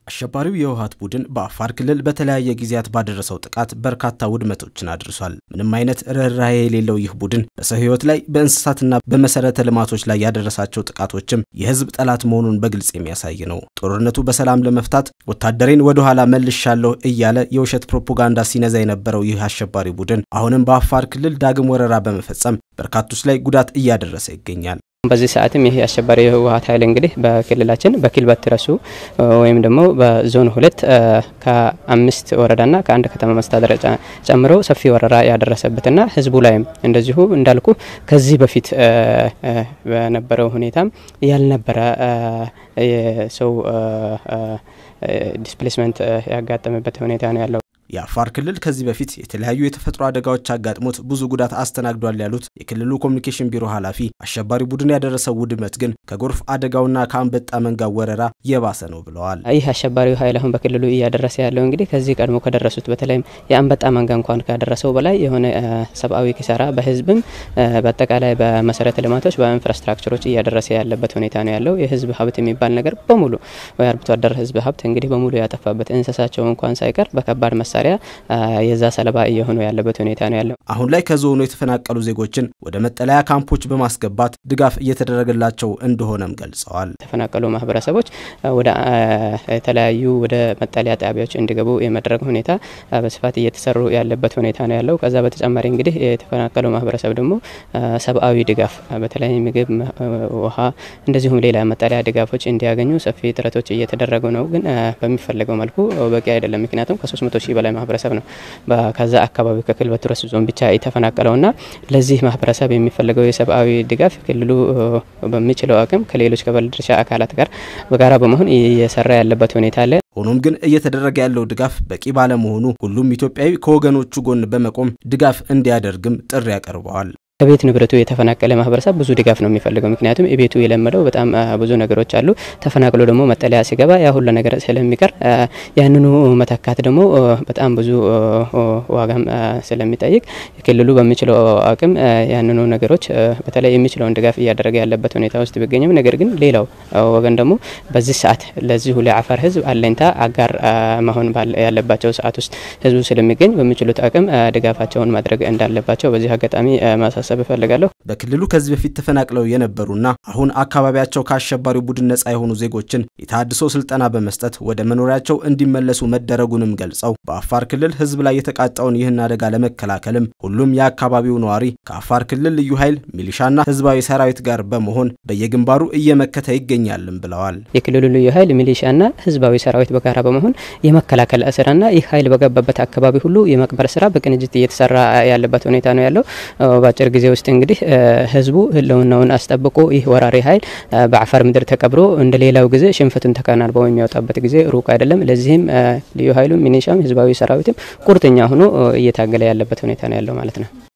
አሸባሪው የህወሓት ቡድን በአፋር ክልል በተለያየ ጊዜያት ባደረሰው ጥቃት በርካታ ውድመቶችን አድርሷል። ምንም አይነት ርኅራኄ የሌለው ይህ ቡድን በሰው ህይወት ላይ በእንስሳትና በመሰረተ ልማቶች ላይ ያደረሳቸው ጥቃቶችም የህዝብ ጠላት መሆኑን በግልጽ የሚያሳይ ነው። ጦርነቱ በሰላም ለመፍታት ወታደሬን ወደ ኋላ መልሻለሁ እያለ የውሸት ፕሮፓጋንዳ ሲነዛ የነበረው ይህ አሸባሪ ቡድን አሁንም በአፋር ክልል ዳግም ወረራ በመፈጸም በርካቶች ላይ ጉዳት እያደረሰ ይገኛል። በዚህ ሰዓትም ይሄ አሸባሪ የህወሓት ኃይል እንግዲህ በክልላችን በኪልበት ረሱ ወይም ደግሞ በዞን ሁለት ከአምስት ወረዳና ከአንድ ከተማ መስተዳደር ጨምሮ ሰፊ ወረራ ያደረሰበትና ህዝቡ ላይም እንደዚሁ እንዳልኩ ከዚህ በፊት በነበረው ሁኔታም ያልነበረ የሰው ዲስፕሌስመንት ያጋጠመበት ሁኔታ ነው ያለው። የአፋር ክልል ከዚህ በፊት የተለያዩ የተፈጥሮ አደጋዎች አጋጥሞት ብዙ ጉዳት አስተናግዷል ያሉት የክልሉ ኮሚኒኬሽን ቢሮ ኃላፊ አሸባሪ ቡድን ያደረሰው ውድመት ግን ከጎርፍ አደጋውና ከአንበጣ መንጋ ወረራ የባሰ ነው ብለዋል። ይህ አሸባሪው ኃይል አሁን በክልሉ እያደረሰ ያለው እንግዲህ ከዚህ ቀድሞ ከደረሱት በተለይም የአንበጣ መንጋ እንኳን ካደረሰው በላይ የሆነ ሰብአዊ ኪሳራ በህዝብም በአጠቃላይ በመሰረተ ልማቶች በኢንፍራስትራክቸሮች እያደረሰ ያለበት ሁኔታ ነው ያለው። የህዝብ ሀብት የሚባል ነገር በሙሉ ወይ አርብቶ አደር ህዝብ ሀብት እንግዲህ በሙሉ ያጠፋበት እንስሳቸው እንኳን ሳይቀር በከባድ መሳሪያ የዛ ሰለባ እየሆኑ ያለበት ሁኔታ ነው ያለው። አሁን ላይ ከዞኑ የተፈናቀሉ ዜጎችን ወደ መጠለያ ካምፖች በማስገባት ድጋፍ እየተደረገላቸው እንደሆነም ገልጸዋል። የተፈናቀሉ ማህበረሰቦች ወደ የተለያዩ ወደ መጠለያ ጣቢያዎች እንዲገቡ የመድረግ ሁኔታ በስፋት እየተሰሩ ያለበት ሁኔታ ነው ያለው። ከዛ በተጨማሪ እንግዲህ የተፈናቀለው ማህበረሰብ ደግሞ ሰብአዊ ድጋፍ በተለይ ምግብ፣ ውሃ እንደዚሁም ሌላ መጠለያ ድጋፎች እንዲያገኙ ሰፊ ጥረቶች እየተደረጉ ነው። ግን በሚፈለገው መልኩ በቂ አይደለም። ምክንያቱም ከ300 ሺህ በላይ ማህበረሰብ ነው ከዛ አካባቢ ከኪልበቱ ረሱ ዞን ብቻ የተፈናቀለውና ለዚህ ማህበረሰብ የሚፈለገው የሰብአዊ ድጋፍ ክልሉ በሚችለው አቅም ከሌሎች ከባለድርሻ አካላት ጋር በጋራ በመሆን እየሰራ ያለበት ሁኔታ አለ። ሆኖም ግን እየተደረገ ያለው ድጋፍ በቂ ባለመሆኑ ሁሉም ኢትዮጵያዊ ከወገኖቹ ጎን በመቆም ድጋፍ እንዲያደርግም ጥሪ ያቀርበዋል። ከቤት ንብረቱ የተፈናቀለ ማህበረሰብ ብዙ ድጋፍ ነው የሚፈልገው። ምክንያቱም ቤቱ የለመደው በጣም ብዙ ነገሮች አሉ። ተፈናቅሎ ደግሞ መጠለያ ሲገባ ያ ሁሉ ነገር ስለሚቀር ያንኑ መተካት ደግሞ በጣም ብዙ ዋጋም ስለሚጠይቅ ክልሉ በሚችለው አቅም ያንኑ ነገሮች በተለይ የሚችለውን ድጋፍ እያደረገ ያለበት ሁኔታ ውስጥ ቢገኝም ነገር ግን ሌላው ወገን ደግሞ በዚህ ሰዓት ለዚሁ ለአፋር ህዝብ አለኝታ አጋር መሆን ያለባቸው ሰዓት ውስጥ ህዝቡ ስለሚገኝ በሚችሉት አቅም ድጋፋቸውን ማድረግ እንዳለባቸው በዚህ አጋጣሚ ማሳ ማሳሰብ እፈልጋለሁ። በክልሉ ከዚህ በፊት ተፈናቅለው የነበሩና አሁን አካባቢያቸው ከአሸባሪው ቡድን ነጻ የሆኑ ዜጎችን የተሃድሶ ስልጠና በመስጠት ወደ መኖሪያቸው እንዲመለሱ መደረጉንም ገልጸው በአፋር ክልል ህዝብ ላይ የተቃጣውን ይህን አደጋ ለመከላከልም ሁሉም የአካባቢው ነዋሪ ከአፋር ክልል ልዩ ኃይል ሚሊሻና ህዝባዊ ሰራዊት ጋር በመሆን በየግንባሩ እየመከተ ይገኛልም ብለዋል። የክልሉ ልዩ ኃይል ሚሊሻና ህዝባዊ ሰራዊት በጋራ በመሆን የመከላከል ስራና ይህ ኃይል በገባበት አካባቢ ሁሉ የመቅበር ስራ በቅንጅት እየተሰራ ያለበት ሁኔታ ነው ያለው። በአጭር ጊዜ ውስጥ እንግዲህ ህዝቡ ህልውናውን አስጠብቆ ይህ ወራሪ ኃይል በአፋር ምድር ተቀብሮ እንደ ሌላው ጊዜ ሽንፈቱን ተከናንበው የሚያወጣበት ጊዜ ሩቅ አይደለም። ለዚህም ልዩ ኃይሉም ሚኒሻም ህዝባዊ ሰራዊትም ቁርጠኛ ሆኖ እየታገለ ያለበት ሁኔታ ነው ያለው ማለት ነው።